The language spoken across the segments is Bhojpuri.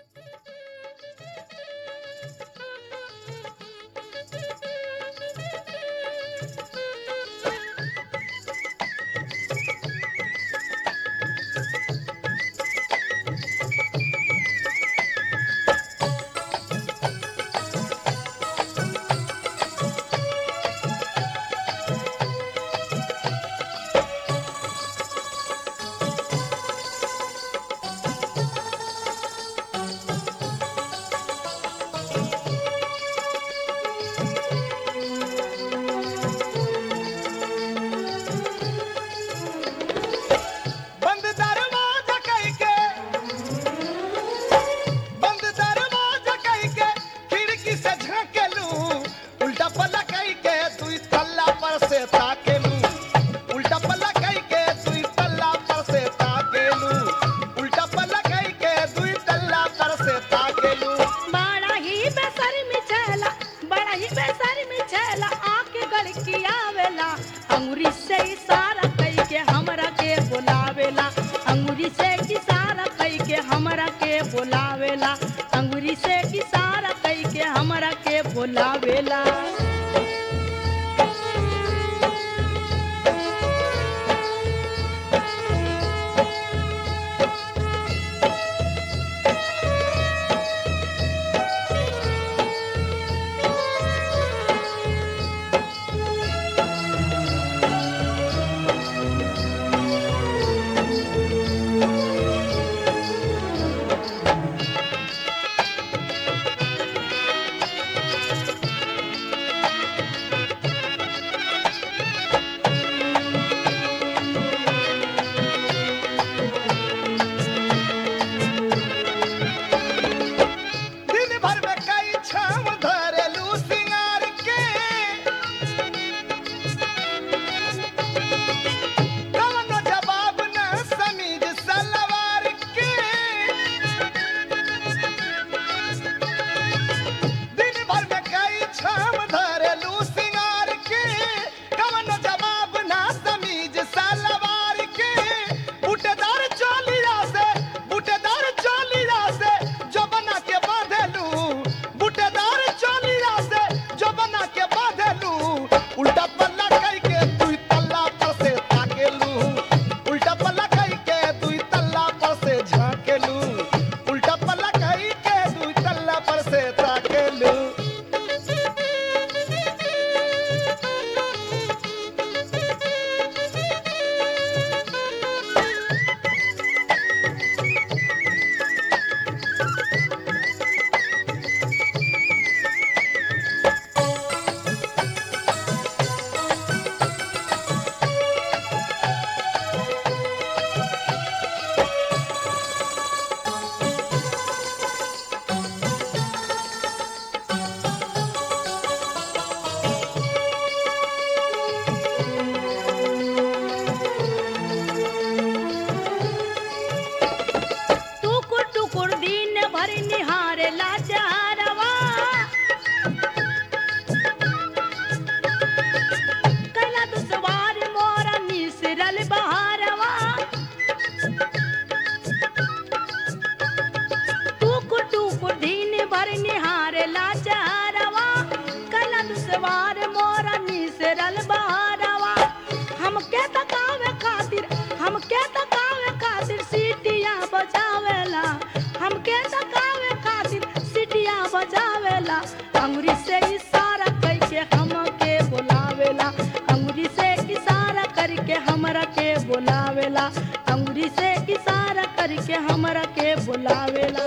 बंद दरवाजा कई के बंद दरवाजा कई के खिड़की से झांकेलू उल्टा पल्ला कई के दुई तल्ला पर से ताकेलू उल्टा पल्ला कई के दुई तल्ला पर से ताकेलू उल्टा पल्ला कई के दुई तल्ला पर से ताकेलू बड़ा ही बेसर मिचेला बड़ा ही बेसर मिचेला आके गड़की आवेला अंगुरी से इशारा कई के हमरा के बुलावेला अंगुरी से इशारा कई के हमरा के बुलावेला अंगुरी से इशारा कई के हमरा के बुलावेला दिन भर में कई छाव धरेलू सिंगार के कवनो जवाब न समीज सलवार के दिन भर में कई छाव धरेलू सिंगार के कवनो जवाब न समीज सलवार के बूटेदार चोलिया से बूटेदार चोलिया से जो बना के बांधेलू बूटेदार चोलिया से जो बना के बांधेलू उल्टा पल्ला कई के दुई तल्ला पर से ताकेलू उल्टा पल्ला कई के दुई तल्ला पर से झाकेलू उल्टा पल्ला कई के दुई तल्ला पर से ताकेलू टुकुर टुकुर दिन भर निहारे लाचारवा कैला दुसवार मोरा मिसरल बहारवा टुकुर टुकुर दिन भर निहारे लाचारवा कैला दुसवार मोरा मिसरल बहारवा हमके तकावे खातिर हमके तकावे खातिर सीटियां बजावेला हमके तकावे खातिर सीटियां बजावेला अंगुरी से इशारा करके हमके बुलावेला अंगुरी से इशारा करके हमरा के बुलावेला अंगुरी से इशारा करके हमरा के बुलावेला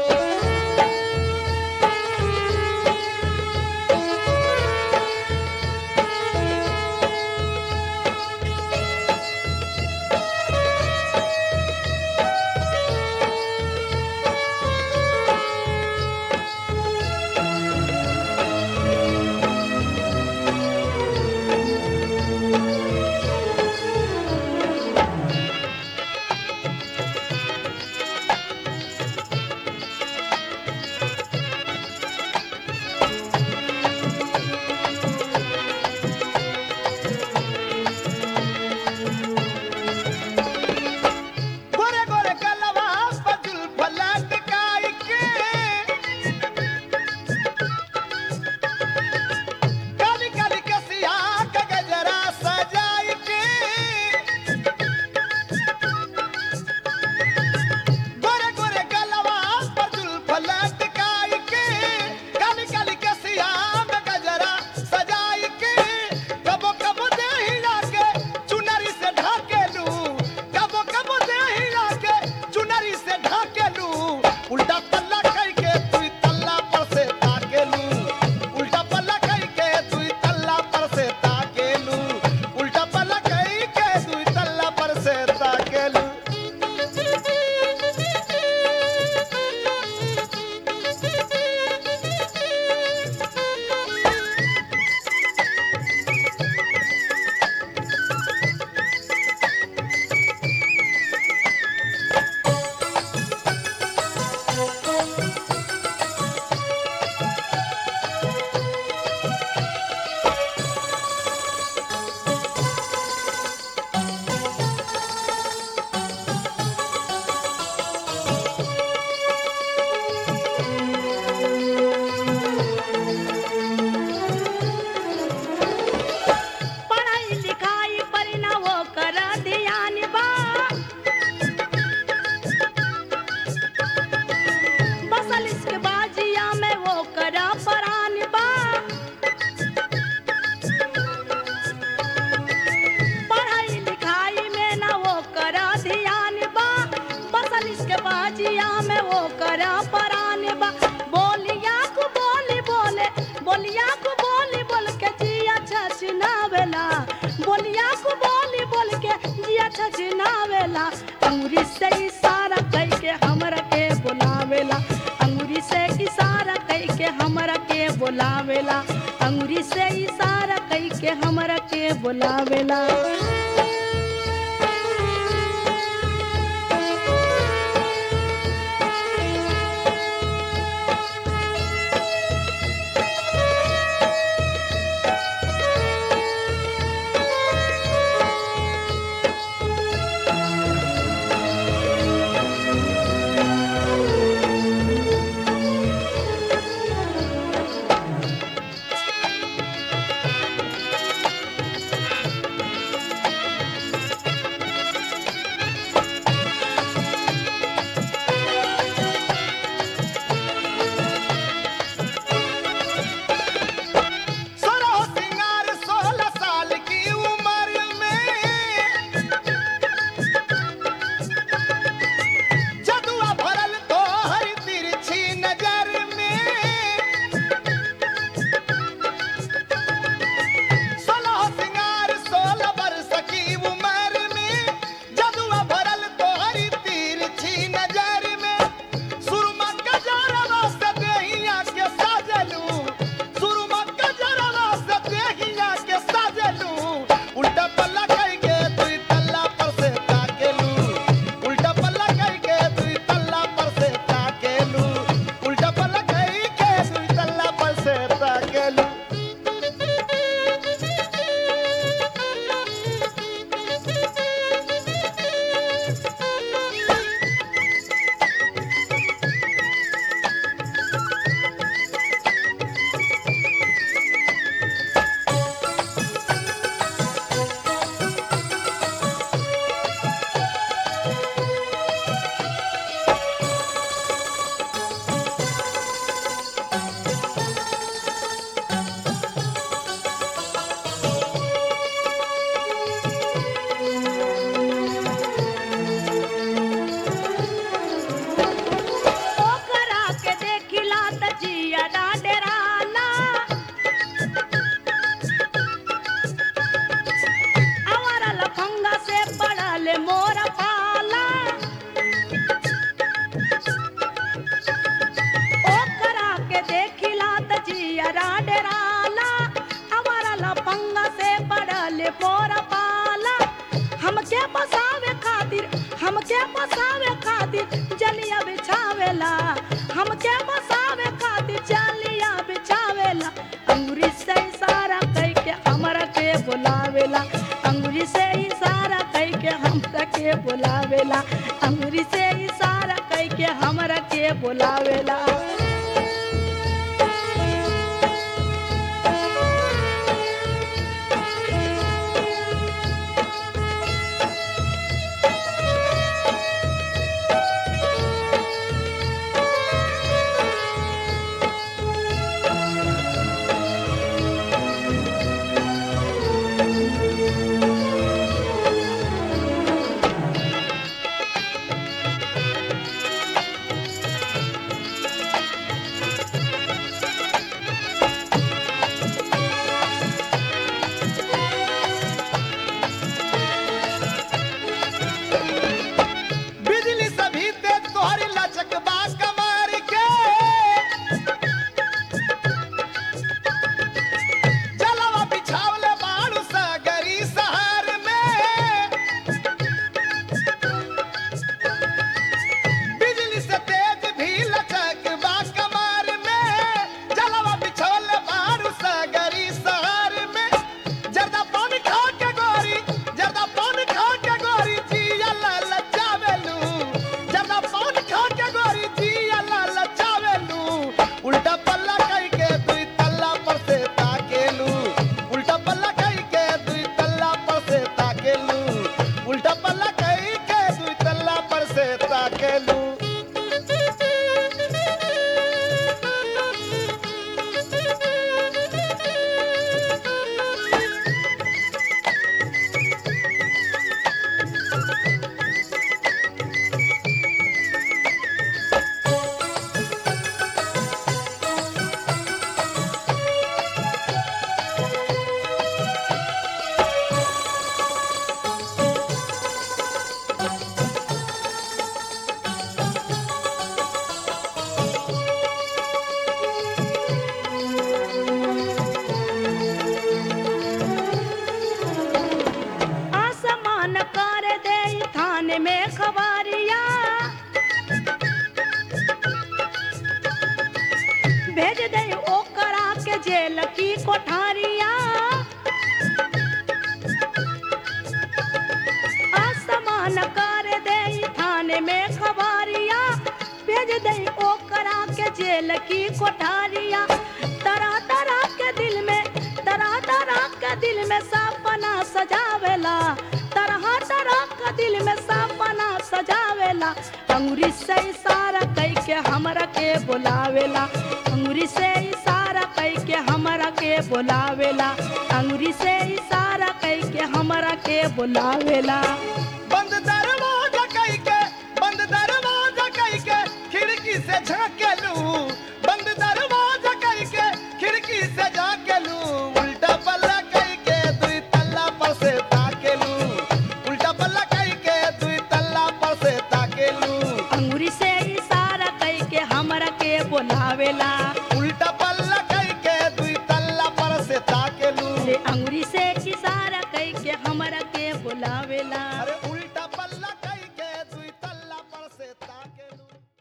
उल्टा पल्ला कई के दुई तल्ला पर से ताकेलू उल्टा पल्ला कई के दुई तल्ला पर से ताकेलू उल्टा पल्ला कई के दुई तल्ला पर से ताकेलू पढ़ाई लिखाई पर न वो कर ध्यान बा बसल इसके बाजिया में वो कर परान बा पढ़ाई लिखाई में न वो कर ध्यान बा बसल इसके बाजिया में वो कर परान बा बोलिया को बोली बोले बोलिया को बोली बोल के जिया छछनावेला बोलिया को बोली बोल के जिया छछनावेला अंगुरी से इशारा कई के हमरा के बुलावेला अंगुरी से इशारा कई के हमरा के बुलावेला अंगुरी से इशारा कई के हमरा के बुलावेला सोलह सिंगार सोलह साल की उम्र में जदुआ भरल तो हर तिरछी नजर में सोलह सिंगार सोलह बरस की उम्र में जदुआ भरल तो हर तिरछी नजर में सुरमा गजरवा से देहिया के साजलू सुरमा गजरवा से देहिया के साजलू उल्टा पल्ला कई के दुई तल्ला पर से ताकेलू उल्टा पल्ला कई के दुई तल्ला पर से ताकेलू उल्टा पल्ला कई के दुई तल्ला पर से ताकेलू ओकरा के देखिला त जिया डेराला आवारा लफंगा से पड़ल मोर पाला ओकरा के देखिला त जिया डेराला आवारा लफंगा से पड़ल मोर पाला हमके बसावे खातिर हमके बसावे खातिर जलिया बिछावेला हमके बसावे खातिर जलिया बिछावेला अंगुरी से इशारा कई के हमरा के बुलावेला अंगुरी से इशारा कई के हमरा के बुलावेला अंगुरी से इशारा कई के हमरा के बुलावेला जेल की कोठारिया असमान कर दे थाने में खबारिया भेज दे ओकरा के जेल की कोठारिया तरह तरह के दिल में तरह तरह के दिल में सपना सजावेला तरह तरह के दिल में सपना सजावेला अंगुरी से इशारा कई के हमरा के बुलावेला अंगुरी से इशारा कई के हमरा के बुलावेला अंगुरी से इशारा कई के हमरा के बुलावेला बंद दरवाजा कई के बंद दरवाजा कई के खिड़की से झांकेलू बंद दरवाजा कई के खिड़की से झांकेलू उल्टा पल्ला कई के दुई तल्ला पर से ताकेलू उल्टा पल्ला कई के दुई तल्ला पर से ताकेलू अंगुरी से इशारा कई के हमरा के बुलावेला उल्टा पल्ला कई के दुई तल्ला पर से ताकेलू से अंगुरी से इशारा कई के हमरा के बुलावेला अरे